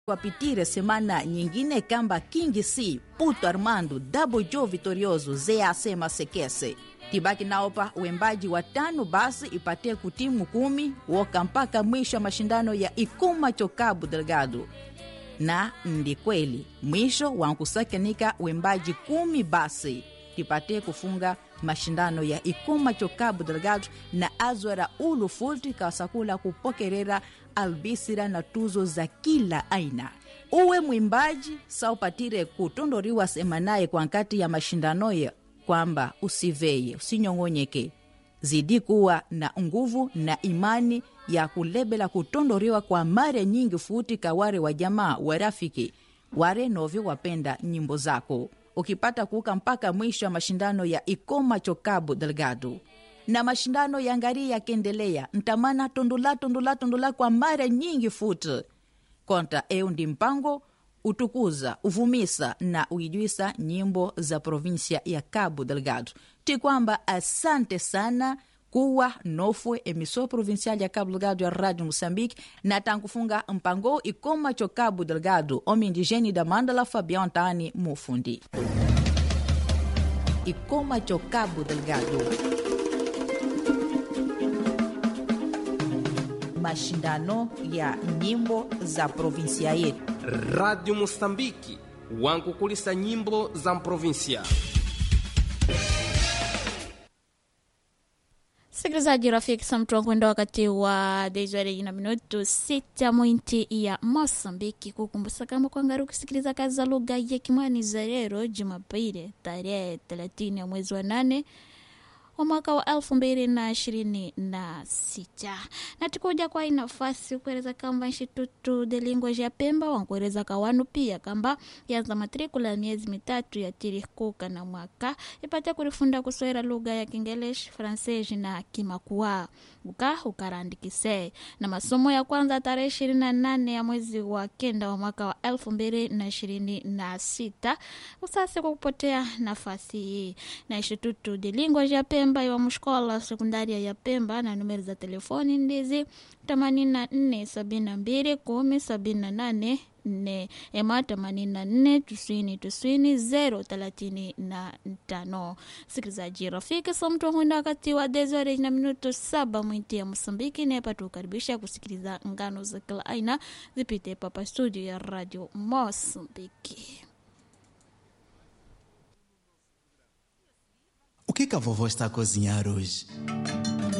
wapitire semana nyingine kamba King C, Puto Armando, Double Joe Vitorioso, ZAC Masekese tibaki naopa uembaji wa tano basi ipatie kutimu kumi woka mpaka mwisho wa mashindano ya Ikuma Chokabu Delgado na ndi kweli mwisho wankusakinika uembaji kumi basi tipatie kufunga mashindano ya Ikuma Chokabu Delgado na azwara ulu fulti kasakula kupokerera albisira na tuzo za kila aina uwe mwimbaji saupatire kutondoriwa semanaye kwa nkati ya mashindano ya kwamba usiveye usinyong'onyeke zidi kuwa na nguvu na imani ya kulebela kutondoriwa kwa mare nyingi futi kaware wa jamaa wa rafiki ware novyo wapenda nyimbo zako ukipata kuuka mpaka mwisho wa mashindano ya ikoma chokabu delgado na mashindano ya ngari yakiendelea ntamana tondula tondula tondula kwa mara nyingi futi konta eu ndi mpango utukuza uvumisa na uijwisa nyimbo za provinsia ya Cabo Delgado ti kwamba asante sana kuwa nofwe emissor provincial ya Cabo Delgado ya Rádio Moçambique na tankufunga mpango ikoma cho Cabo Delgado homem indigene da Mandala Fabião Tani Mufundi ikoma cho Cabo Delgado mashindano ya nyimbo za provinsia yetu Radio Mosambiki wankukulisa nyimbo za mprovinsia. Msikilizaji rafiki, samtua kwenda wakati wa dezwari na minuto sita mwinti ya Mosambiki kukumbusa kama kwangari kusikiliza kazi za lugha ya Kimwani za leo Jumapili tarehe 30 ya mwezi wa nane wa mwaka wa elfu mbili na ishirini na sita na tikuja kwa hii nafasi kueleza kamba Instituto de Linguage ya Pemba wankueleza kawanu pia kamba yanza matrikula ya miezi mitatu ya tirikuka na mwaka ipate kurifunda kuswera lugha ya Kingelesh, Fransesi na Kimakua uka ukarandikise na masomo ya kwanza tarehe ishirini na nane ya mwezi wa kenda wa mwaka wa elfu mbili na ishirini na sita usasi kwa kupotea nafasi hii na Instituto de Linguage ya Pemba iwa mshkola sekundaria ya Pemba na numeri za telefoni ndizi 84 72 10 ema 84 tisini tisini zero thelathini na tano. Sikilizaji rafiki, somtu hunda wakati wa dezore na minuto saba mwinti ya Mosambiki nepa tukaribisha kusikiliza ngano za kila aina zipite papa studio ya Radio Mosambiki. O que, que a vovó está a cozinhar hoje?